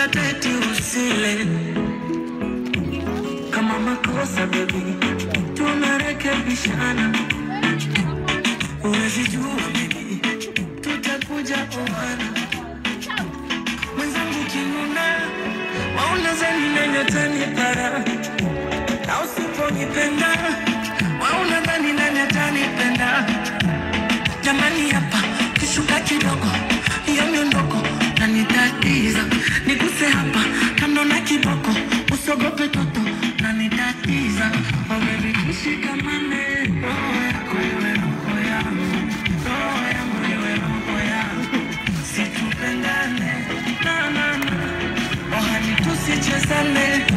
kula teti usile kama makosa baby, tunarekebishana. Huwezi jua baby, tutakuja oana. Mwenzangu kinuna, waunazani nanyatani para na usiponipenda, waunadhani nani atanipenda? Jamani, hapa kishuka kidogo, hiyo miondoko na nitatiza, niguse hapa kando na kiboko, usogope toto na nitatiza. Oh baby, tushikamane, roho yako iwe roho yangu, roho yangu iwe roho yangu, situpendane na na na, oh hani tusichezane